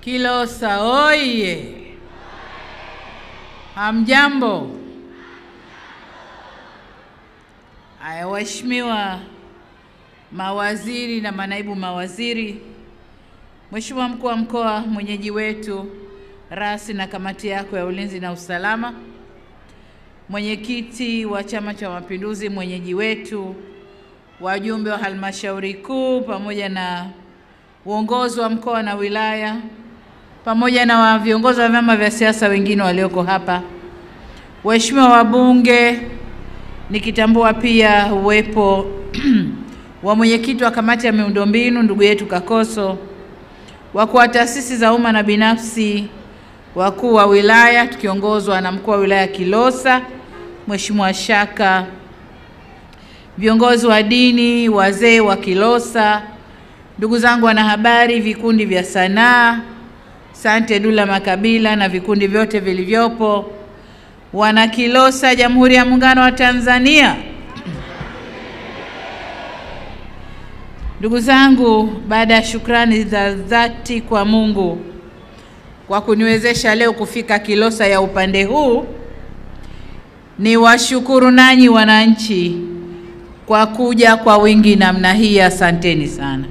Kilosa oye! Hamjambo? Aya, waheshimiwa mawaziri na manaibu mawaziri, Mheshimiwa mkuu wa mkoa, mwenyeji wetu rasi na kamati yako ya ulinzi na usalama, mwenyekiti wa Chama cha Mapinduzi, mwenyeji wetu, wajumbe wa halmashauri kuu, pamoja na uongozi wa mkoa na wilaya, pamoja na wa viongozi wa vyama vya siasa wengine walioko hapa, waheshimiwa wabunge, nikitambua pia uwepo wa mwenyekiti wa kamati ya miundombinu ndugu yetu Kakoso, wakuu wa taasisi za umma na binafsi, wakuu wa wilaya tukiongozwa na mkuu wa wilaya Kilosa Mheshimiwa Shaka, viongozi wa dini, wazee wa Kilosa, ndugu zangu wanahabari, vikundi vya sanaa, Sante Dula Makabila na vikundi vyote vilivyopo, wana Kilosa, Jamhuri ya Muungano wa Tanzania. Ndugu zangu, baada ya shukrani za dhati kwa Mungu kwa kuniwezesha leo kufika Kilosa ya upande huu, ni washukuru nanyi wananchi kwa kuja kwa wingi namna hii. Asanteni sana.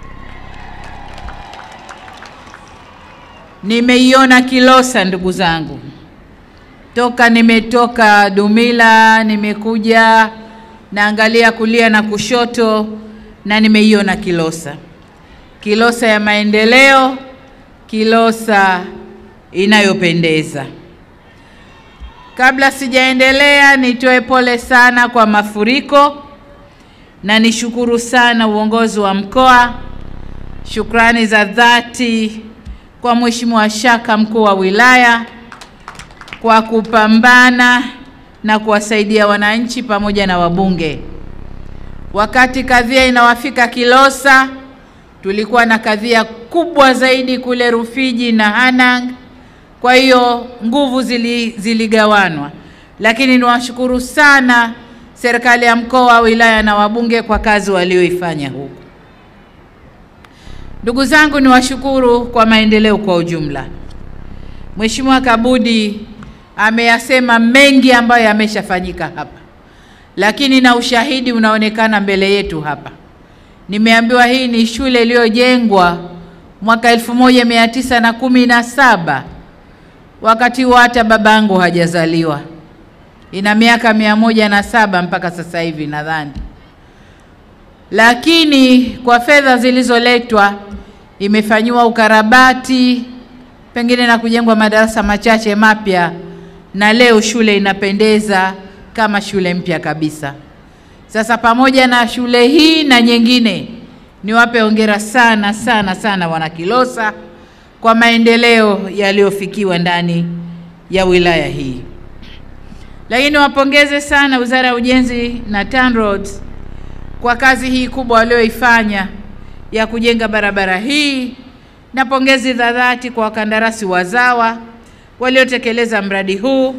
Nimeiona Kilosa ndugu zangu, toka nimetoka Dumila, nimekuja naangalia kulia na kushoto na nimeiona Kilosa, Kilosa ya maendeleo, Kilosa inayopendeza. Kabla sijaendelea, nitoe pole sana kwa mafuriko na nishukuru sana uongozi wa mkoa. Shukrani za dhati kwa Mheshimiwa Shaka, mkuu wa wilaya, kwa kupambana na kuwasaidia wananchi pamoja na wabunge. Wakati kadhia inawafika Kilosa, tulikuwa na kadhia kubwa zaidi kule Rufiji na Hanang. Kwa hiyo nguvu zili, ziligawanwa, lakini niwashukuru sana serikali ya mkoa, wilaya na wabunge kwa kazi walioifanya huku. Ndugu zangu, niwashukuru kwa maendeleo kwa ujumla. Mheshimiwa Kabudi ameyasema mengi ambayo yameshafanyika hapa lakini na ushahidi unaonekana mbele yetu hapa. Nimeambiwa hii ni shule iliyojengwa mwaka elfu moja mia tisa na kumi na saba wakati huo hata babangu hajazaliwa. Ina miaka mia moja na saba mpaka sasa hivi nadhani, lakini kwa fedha zilizoletwa imefanyiwa ukarabati pengine na kujengwa madarasa machache mapya, na leo shule inapendeza kama shule mpya kabisa. Sasa pamoja na shule hii na nyingine, niwape hongera sana sana sana wana Kilosa kwa maendeleo yaliyofikiwa ndani ya wilaya hii. Lakini wapongeze sana Wizara ya Ujenzi na TANROADS kwa kazi hii kubwa walioifanya ya kujenga barabara hii, na pongezi za dhati kwa wakandarasi wazawa waliotekeleza mradi huu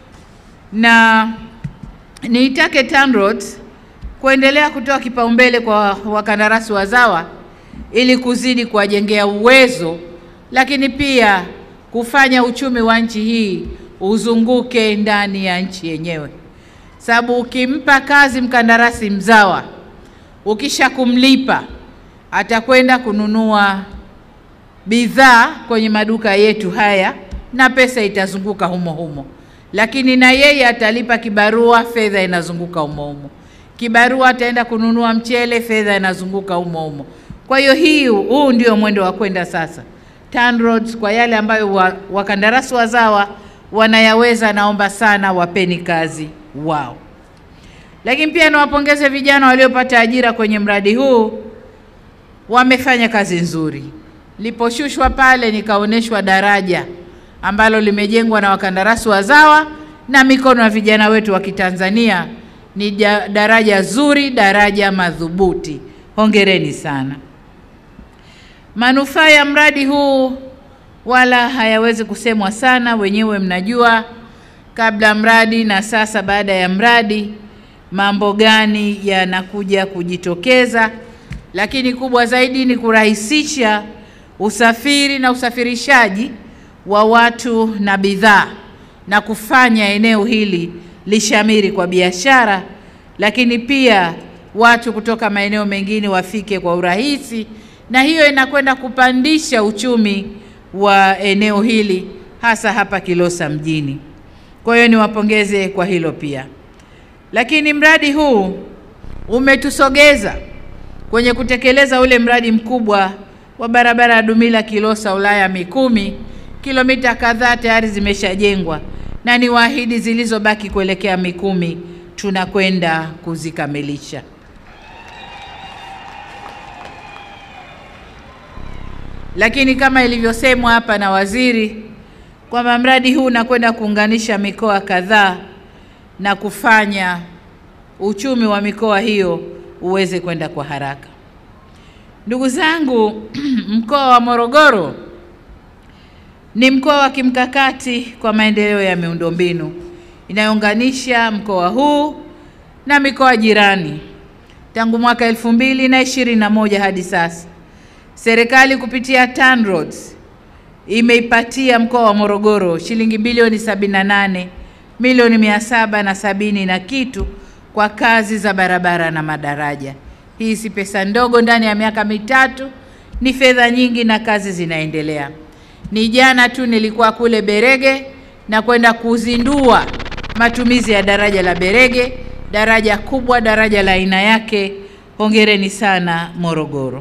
na niitake TANROADS kuendelea kutoa kipaumbele kwa wakandarasi wazawa ili kuzidi kuwajengea uwezo, lakini pia kufanya uchumi wa nchi hii uzunguke ndani ya nchi yenyewe, sababu ukimpa kazi mkandarasi mzawa, ukisha kumlipa atakwenda kununua bidhaa kwenye maduka yetu haya na pesa itazunguka humo humo lakini na yeye atalipa kibarua, fedha inazunguka humo humo. Kibarua ataenda kununua mchele, fedha inazunguka humo humo. Kwa hiyo hii, huu ndio mwendo wa kwenda sasa. TANROADS kwa yale ambayo wa, wakandarasi wazawa wanayaweza, naomba sana wapeni kazi wao. Lakini pia niwapongeze vijana waliopata ajira kwenye mradi huu, wamefanya kazi nzuri. Liposhushwa pale nikaonyeshwa daraja ambalo limejengwa na wakandarasi wazawa na mikono ya vijana wetu wa Kitanzania. Ni daraja zuri, daraja madhubuti. Hongereni sana. Manufaa ya mradi huu wala hayawezi kusemwa sana, wenyewe mnajua kabla mradi na sasa baada ya mradi mambo gani yanakuja kujitokeza, lakini kubwa zaidi ni kurahisisha usafiri na usafirishaji wa watu na bidhaa na kufanya eneo hili lishamiri kwa biashara, lakini pia watu kutoka maeneo mengine wafike kwa urahisi, na hiyo inakwenda kupandisha uchumi wa eneo hili hasa hapa Kilosa mjini. Kwa hiyo niwapongeze kwa hilo pia. Lakini mradi huu umetusogeza kwenye kutekeleza ule mradi mkubwa wa barabara ya Dumila Kilosa Ulaya Mikumi, kilomita kadhaa tayari zimeshajengwa na ni waahidi zilizobaki kuelekea Mikumi tunakwenda kuzikamilisha. Lakini kama ilivyosemwa hapa na waziri kwamba mradi huu unakwenda kuunganisha mikoa kadhaa na kufanya uchumi wa mikoa hiyo uweze kwenda kwa haraka. Ndugu zangu, mkoa wa Morogoro ni mkoa wa kimkakati kwa maendeleo ya miundombinu inayounganisha mkoa huu na mikoa jirani. Tangu mwaka elfu mbili na ishirini na moja hadi sasa, serikali kupitia TANROADS imeipatia mkoa wa Morogoro shilingi bilioni 78 milioni mia saba na sabini na kitu kwa kazi za barabara na madaraja. Hii si pesa ndogo, ndani ya miaka mitatu ni fedha nyingi na kazi zinaendelea. Ni jana tu nilikuwa kule Berege na kwenda kuzindua matumizi ya daraja la Berege, daraja kubwa, daraja la aina yake. Hongereni sana Morogoro.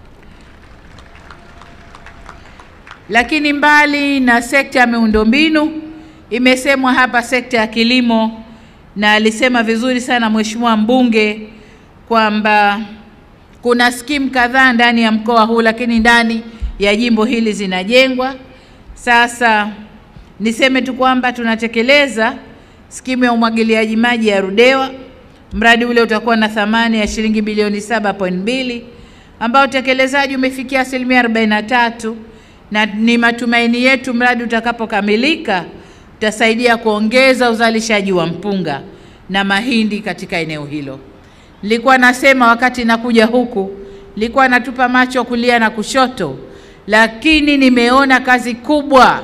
Lakini mbali na sekta ya miundombinu, imesemwa hapa sekta ya kilimo, na alisema vizuri sana mheshimiwa mbunge kwamba kuna skimu kadhaa ndani ya mkoa huu, lakini ndani ya jimbo hili zinajengwa. Sasa niseme tu kwamba tunatekeleza skimu ya umwagiliaji maji ya Rudewa. Mradi ule utakuwa na thamani ya shilingi bilioni 7.2 ambao utekelezaji umefikia asilimia 43 na ni matumaini yetu mradi utakapokamilika utasaidia kuongeza uzalishaji wa mpunga na mahindi katika eneo hilo. Nilikuwa nasema wakati nakuja huku, nilikuwa natupa macho kulia na kushoto, lakini nimeona kazi kubwa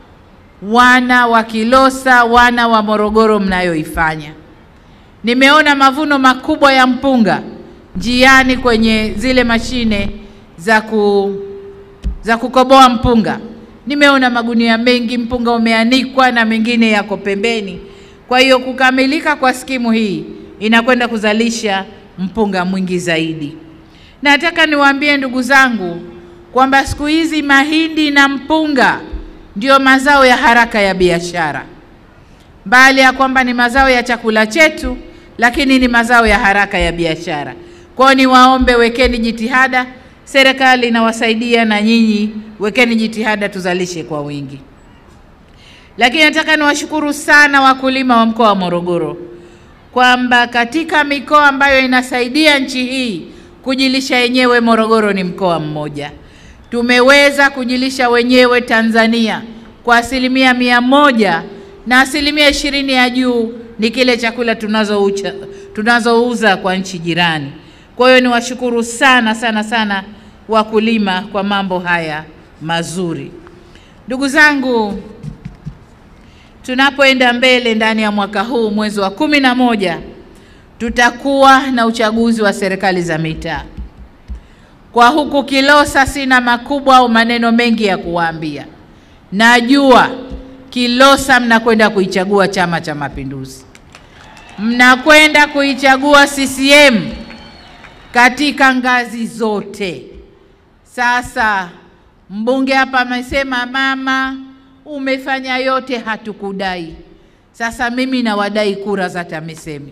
wana wa Kilosa, wana wa Morogoro mnayoifanya. Nimeona mavuno makubwa ya mpunga njiani kwenye zile mashine za ku za kukoboa mpunga. Nimeona magunia mengi, mpunga umeanikwa na mengine yako pembeni. Kwa hiyo kukamilika kwa skimu hii inakwenda kuzalisha mpunga mwingi zaidi. Nataka niwaambie ndugu zangu kwamba siku hizi mahindi na mpunga ndio mazao ya haraka ya biashara, mbali ya kwamba ni mazao ya chakula chetu, lakini ni mazao ya haraka ya biashara. Kwa hiyo niwaombe, wekeni jitihada serikali inawasaidia na nyinyi wekeni jitihada tuzalishe kwa wingi. Lakini nataka niwashukuru sana wakulima wa mkoa wa Morogoro kwamba katika mikoa ambayo inasaidia nchi hii kujilisha yenyewe, Morogoro ni mkoa mmoja. Tumeweza kujilisha wenyewe Tanzania kwa asilimia mia moja na asilimia ishirini ya juu ni kile chakula tunazouza tunazouza kwa nchi jirani. Kwa hiyo niwashukuru sana sana sana wakulima kwa mambo haya mazuri. Ndugu zangu, tunapoenda mbele ndani ya mwaka huu mwezi wa kumi na moja tutakuwa na uchaguzi wa serikali za mitaa. Kwa huku Kilosa sina makubwa au maneno mengi ya kuwaambia. Najua Kilosa mnakwenda kuichagua Chama cha Mapinduzi, mnakwenda kuichagua CCM katika ngazi zote. Sasa mbunge hapa amesema, mama, umefanya yote, hatukudai. Sasa mimi nawadai kura za TAMISEMI.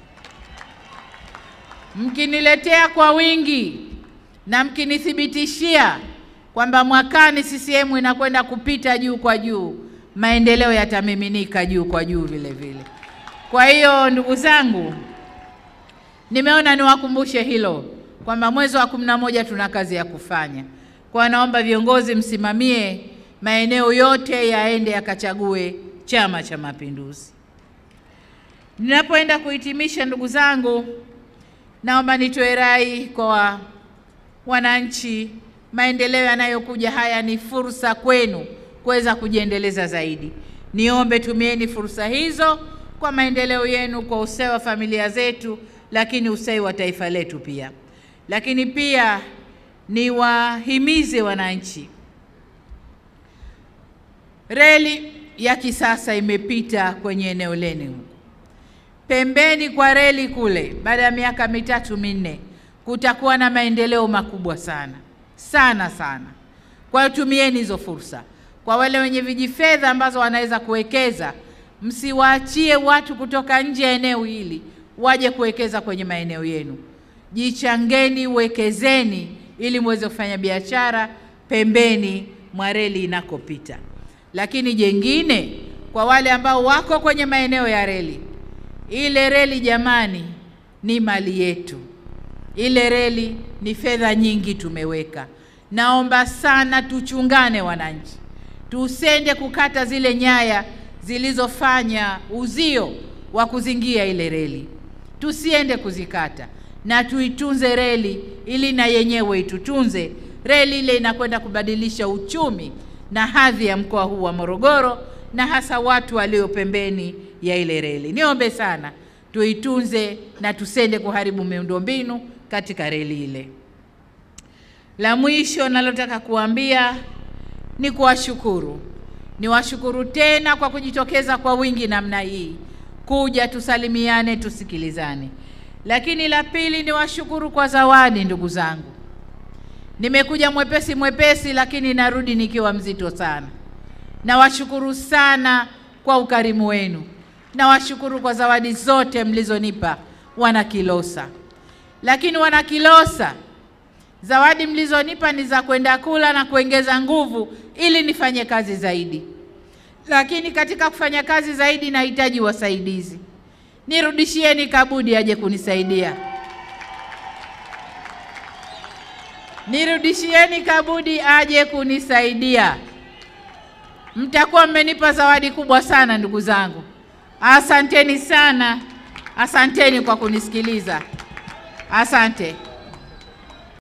Mkiniletea kwa wingi na mkinithibitishia kwamba mwakani CCM inakwenda kupita juu kwa juu, maendeleo yatamiminika juu kwa juu vile vile. Kwa hiyo ndugu zangu, nimeona niwakumbushe hilo kwamba mwezi wa kumi na moja tuna kazi ya kufanya. Kwa naomba viongozi msimamie maeneo yote yaende yakachague Chama cha Mapinduzi. Ninapoenda kuhitimisha, ndugu zangu, naomba nitoe rai kwa wananchi maendeleo yanayokuja haya ni fursa kwenu kuweza kujiendeleza zaidi. Niombe tumieni fursa hizo kwa maendeleo yenu, kwa ustawi wa familia zetu, lakini ustawi wa taifa letu pia. Lakini pia niwahimize wananchi, reli ya kisasa imepita kwenye eneo lenu pembeni kwa reli kule, baada ya miaka mitatu minne, kutakuwa na maendeleo makubwa sana sana sana. Kwa hiyo tumieni hizo fursa. Kwa wale wenye vijifedha ambazo wanaweza kuwekeza, msiwaachie watu kutoka nje ya eneo hili waje kuwekeza kwenye maeneo yenu. Jichangeni, wekezeni ili muweze kufanya biashara pembeni mwa reli inakopita. Lakini jengine, kwa wale ambao wako kwenye maeneo ya reli, ile reli jamani, ni mali yetu. Ile reli ni fedha nyingi tumeweka. Naomba sana tuchungane, wananchi, tusende kukata zile nyaya zilizofanya uzio wa kuzingia ile reli, tusiende kuzikata na tuitunze reli ili na yenyewe itutunze. Reli ile inakwenda kubadilisha uchumi na hadhi ya mkoa huu wa Morogoro na hasa watu walio pembeni ya ile reli. Niombe sana tuitunze na tusende kuharibu miundombinu katika reli ile. La mwisho nalotaka kuambia ni kuwashukuru, niwashukuru tena kwa kujitokeza kwa wingi namna hii kuja tusalimiane, tusikilizane. Lakini la pili ni washukuru kwa zawadi, ndugu zangu. Nimekuja mwepesi mwepesi, lakini narudi nikiwa mzito sana. Nawashukuru sana kwa ukarimu wenu, nawashukuru kwa zawadi zote mlizonipa wana Kilosa. Lakini wana Kilosa, zawadi mlizonipa ni za kwenda kula na kuongeza nguvu ili nifanye kazi zaidi. Lakini katika kufanya kazi zaidi nahitaji wasaidizi. Nirudishieni Kabudi aje kunisaidia. Nirudishieni Kabudi aje kunisaidia. Mtakuwa mmenipa zawadi kubwa sana ndugu zangu. Asanteni sana. Asanteni kwa kunisikiliza. Asante.